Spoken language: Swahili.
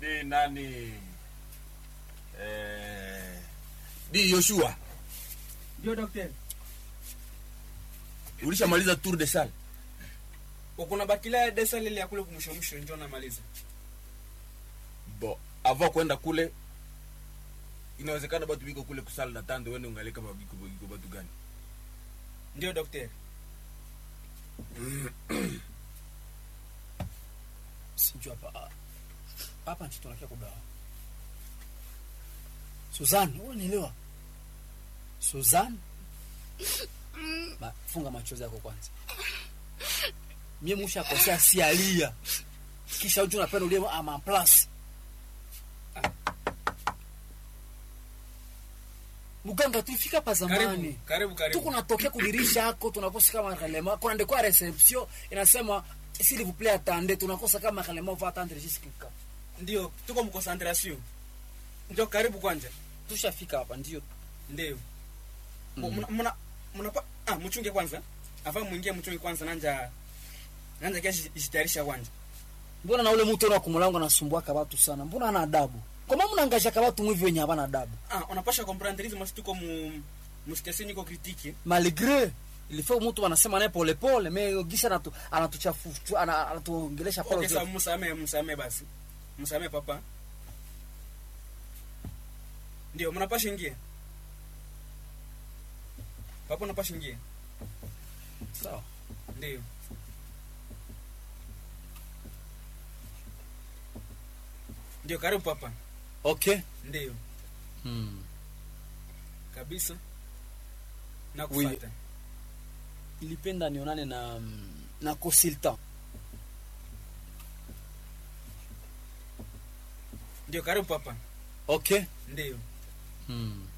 Di nani? Eh, Di Yoshua. Ndio daktari. Ulishamaliza tour de salle? Ukuna bakila desa lile ya kule kumsho msho ndio namaliza. Bo, avant kwenda kule inawezekana batu biko kule kusala na tande wende ungali kama biko biko batu gani? Ndio daktari. sijui hapa hapa nchi tunakia kugawa Suzanne unielewa Suzanne ba, funga machozi yako kwanza mie musha kosea sialia kisha uju napenda ulie ama plus muganga tulifika pa zamani Karibu, karibu karibu. tuko natokea kudirisha yako tunakosa kama relema kuna ndiko ya reception inasema s'il vous plaît attendez tunakosa kama relema va attendre jusqu'à Ndio, tuko mkoncentration. Ndio karibu kwanja. tushafika hapa ndio Ndio. Mna mna mna ah mchunge kwanza. Afa muingie mchunge kwanza nanja nanja kesho jitayarisha kwanja. mbona na ule mtu na kumulango anasumbuaka watu sana mbona ana adabu kwa maana mnaangashaka watu mwivi wenye havana adabu Ah, unapasha comprendre hizo masi tuko mu mstation iko kritiki. malgré ilifaa mtu anasema naye pole pole me gisha anatu anatuchafu ana- anatuongelesha pole Okay, sawa pole msame msame basi. Msame papa. Ndio, mnapasha ingia. Papa unapasha ingia. sawa Ndio. Ndio, karibu papa. okay Ndio, hmm. kabisa. Na Oui. kufuata. ilipenda nionane na na consultant Ndio, karibu papa. okay Ndio. hmm.